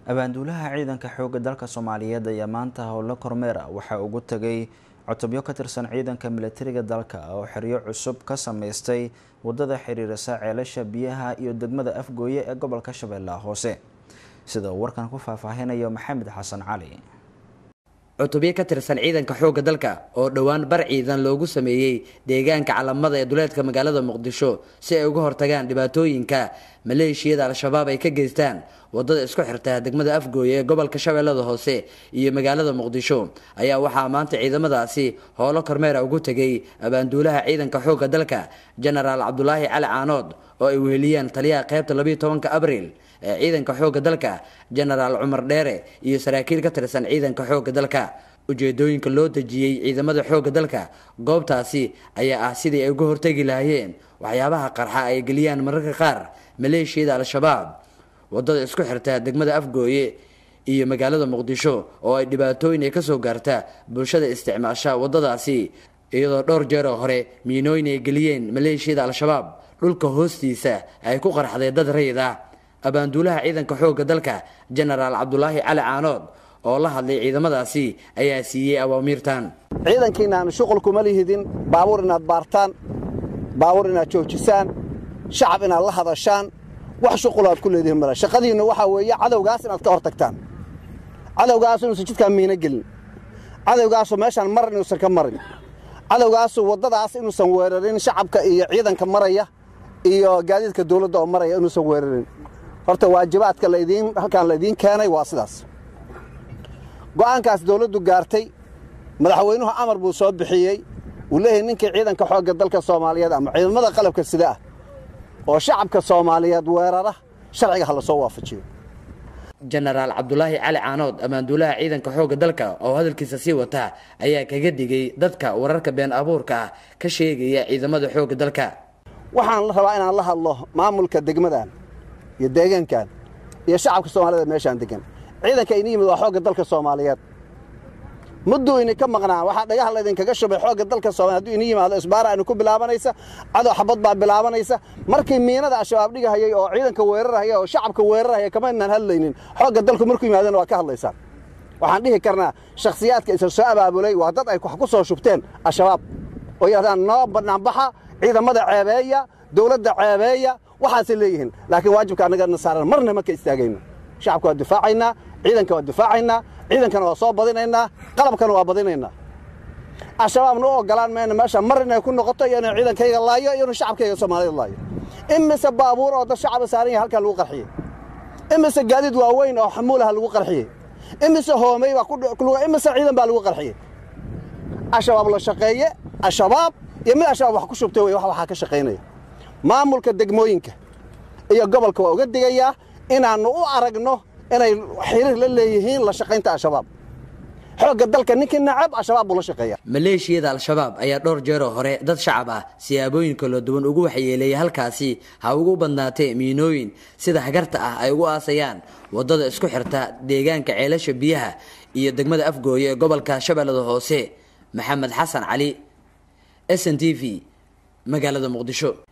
abaanduulaha ciidanka xoogga dalka soomaaliyeed ayaa maanta howlo kormeer ah waxaa ugu tegay cutubyo ka tirsan ciidanka milatariga dalka oo xeryo cusub ka sameystay wadada xiriirisa ceelasha biyaha iyo degmada afgooye ee gobolka shabeellaha hoose sida uu warkan ku faahfaahinayo maxamed xasan cali cutubyo ka tirsan ciidanka xoogga dalka oo dhowaan bar ciidan loogu sameeyey deegaanka calamada ee duleedka magaalada muqdisho si ay uga hortagaan dhibaatooyinka maleeshiyada al-shabaab ay ka geystaan wadada isku xirta degmada afgooye ee gobolka shabeellada hoose iyo magaalada muqdisho ayaa waxaa maanta ciidamadaasi howlo kormeera ugu tegay abaanduulaha ciidanka xoogga dalka genaraal cabdulaahi cali caanood oo ay weheliyaan taliyaha qaybta labayo tobanka abriil ee ciidanka xoogga dalka genaraal cumar dheere iyo saraakiil ka tirsan ciidanka xoogga dalka ujeedooyinka loo dejiyey ciidamada xoogga dalka goobtaasi ayaa ah sidii ay uga hortegi lahaayeen waxyaabaha qarxa ay geliyaan mararka qaar maleeshiyada al-shabaab wadada isku xirta degmada afgooye iyo magaalada muqdisho oo ay dhibaatooyin ay kasoo gaarta bulshada isticmaasha wadadaasi iyadoo dhowr jeer oo hore miinooyin ay geliyeen maleeshiyada al-shabaab dhulka hoostiisa ay ku qarxday dad rayid ah abaanduulaha ciidanka xoogga dalka genaraal cabdulaahi cali caanood oo la hadlay ciidamadaasi ayaa siiyey awaamiirtan ciidankiinaan shuqul kuma lihidin baabuur inaad baartaan baabuur inaad joojisaan shacab inaad la hadashaan wax shuqulaad ku leedihin male shaqadiinna waxaa weeye cadowgaas inaad ka hor tagtaan cadowgaasu inuusan jidkaan miino gelin cadowgaasu meeshaan maran inuusan ka marin cadowgaasu waddadaas inuusan weerarin shacabka iyo ciidanka maraya iyo gaadiidka dawladda oo maraya inuusan weerarin horta waajibaadka ladiin halkaan laydiin keenay waa sidaas go'aankaas dawladdu gaartay madaxweynuhu amar buu soo bixiyey uu leeyahay ninkii ciidanka xoogga dalka soomaaliyeed ama ciidamada qalabka sida ah oo shacabka soomaaliyeed weerara sharciga ha la soo waafajiyo genaraal cabdulaahi cali caanood ammaanduulaha ciidanka xoogga dalka oo hadalkiisa sii wata ayaa kaga digay dadka wararka been abuurka ah ka sheegaya ciidamada xoogga dalka waxaan rabaa inaan la hadlo maamulka degmadan iyo deegaankan iyo shacabka soomaalida meeshaan degan ciidanka ini yimid waa xoogga dalka soomaaliyeed mudduu ini ka maqnaa waxaa dhagaha laydinkaga shubay xoogga dalka soomaliya haduu ini yimaado isbaara aynu ku bilaabanaysa cadow xabad baa bilaabanaysa markii miinada al-shabaab dhigahayay oo ciidanka weerarahaya oo shacabka weerarahaya kama inaan hadlaynin xoogga dalku markuu yimaadana waa ka hadlaysaan waxaan dhihi karnaa shakhsiyaadka isa soo abaabulay waa dad ay wax ku soo shubteen al-shabaab oo yidhahdaan noo banaanbaxa ciidamada ceebeeya dawladda ceebeeya waxaasay leeyihiin laakiin waajibka annagana saaran marna ma ka istaagayno shacabka waa difaacaynaa ciidanka waa difaacaynaa ciidankana waa soo badinaynaa qalabkana waa badinaynaa al-shabaabna u ogolaan mayna meesha mar inay ku noqoto iyo inay ciidankayga laayo iyo inu shacabkayga soomaalida laayo imise baabuur oo dad shacaba saaran yahay halkaa lagu qarxiyey imise gaadiid waaweyn oo xamuulaha lagu qarxiyey imise hoomey baa imise ciidan baa lagu qarxiyey al-shabaab la shaqeeye al-shabaab iyo mid al-shabaab wax ku shubtay wey wax waxaa ka shaqaynaya maamulka degmooyinka iyo gobolka waa uga digayaa inaannu u aragno inay xiriir la leeyihiin la shaqaynta al-shabaab xoogga dalka ninkii nacab al-shabaab buu la shaqeeya maleeshiyada al-shabaab ayaa dhowr jeeroo hore dad shacab ah siyaabooyin kala duwan ugu waxyeeleeyay halkaasi ha ugu badnaatee miinooyin sida hagarta ah ay ugu aasayaan waddada isku xirta deegaanka ceelasha biyaha iyo degmada afgooye ee gobolka shabeellada hoose maxamed xasan cali s n t v magaalada muqdisho